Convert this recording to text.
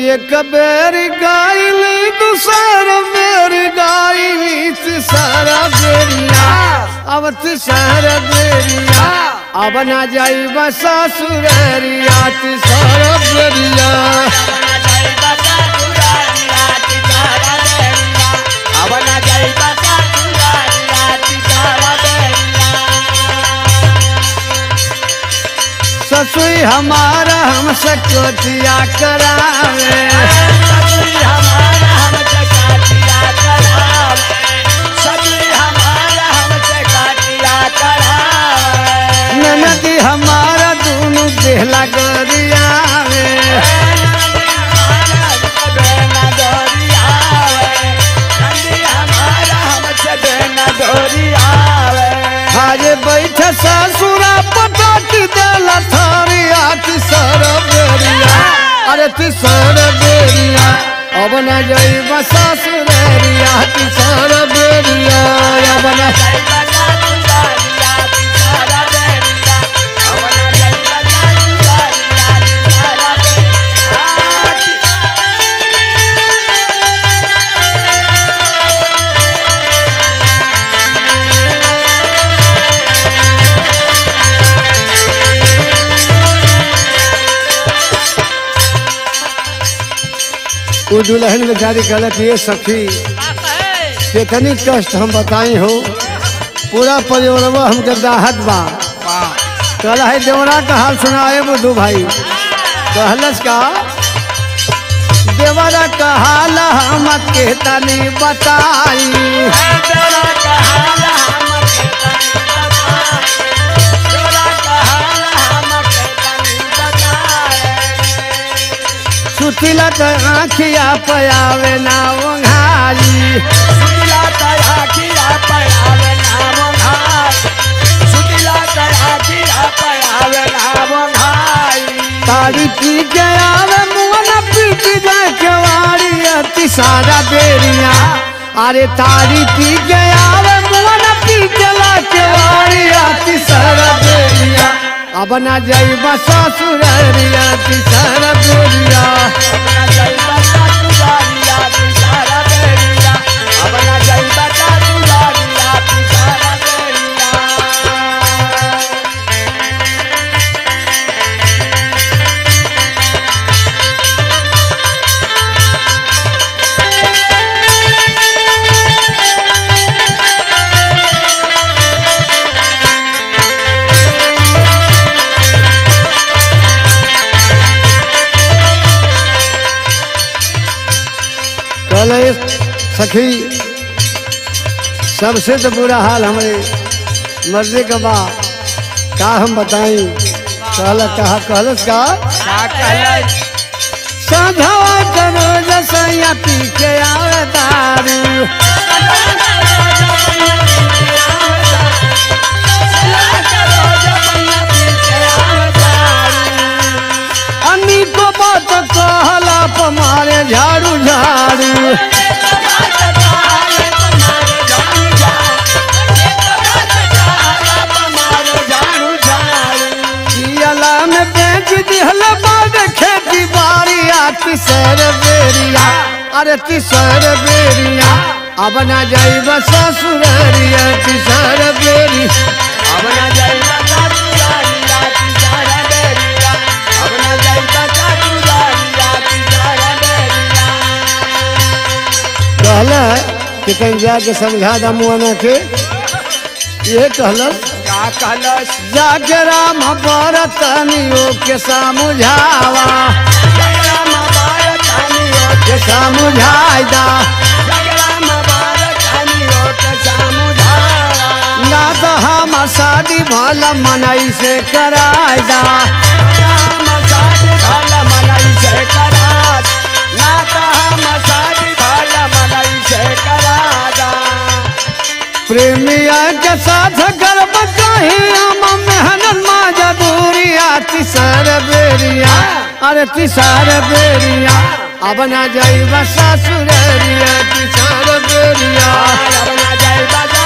एक बेर गाइल दूसर बेर गाइल तीसरा बेरिया अब तीसरा बेरिया अब ना जाइब ससुररिया तीसरा बेरिया ससुई हमारा हमसे कोटिया करावे ननदी हमारा दोनों देहला गरियावे आज बैठ ससुरा पटक देला थारिया तीसर बेरिया अरे तीसर बेरिया अब न जाइब ससुररिया तीसर बेरिया अब न वो दुल्हन बेचारी कहलक ये सखी कितनी कष्ट हम बताई हो पूरा परिवारवा हमके दाहत बा कहला है देवरा का हाल सुनाए बुद्धू भाई कहलस का देवरा का हाल हम के तनी बताई सुतिला तो आखिया पयावे ना ओंघाई तारी पी के आवे मुआना पीट जाए केवाड़ी अति सारा बेरिया अरे तारी पी के आवे मुआना पीट ला केवाड़ी अति सारा बेरिया अब ना जाइब ससुररिया अति सारा बेरिया कहले सखी सबसे तो बुरा हाल हमारे मर्जी का बा का हम बताई कहल कहा कहलस का साधवा करो जसैया पी के आवे दारू अन्नी को बात कहला पमारे झाड़ू झाड़ू पियला में बेच दिहल बाद खेती बाड़ी आती सर बेरिया अरे तिसर बेरिया अब ना जाइब ससुररिया तिसर बेरी कहला कि कहीं जाके समझा दा मुआना के ये कहलस जाके राम बरतनियो के समझावा के समझाई दा ना तो हम शादी भला मनई से कराई दा प्रेमिया के साथ गर्भ कहीं हम मेहनत माजा दूरी आती सर बेरिया अरे तिसार बेरिया अब ना जाइब ससुररिया तिसार बेरिया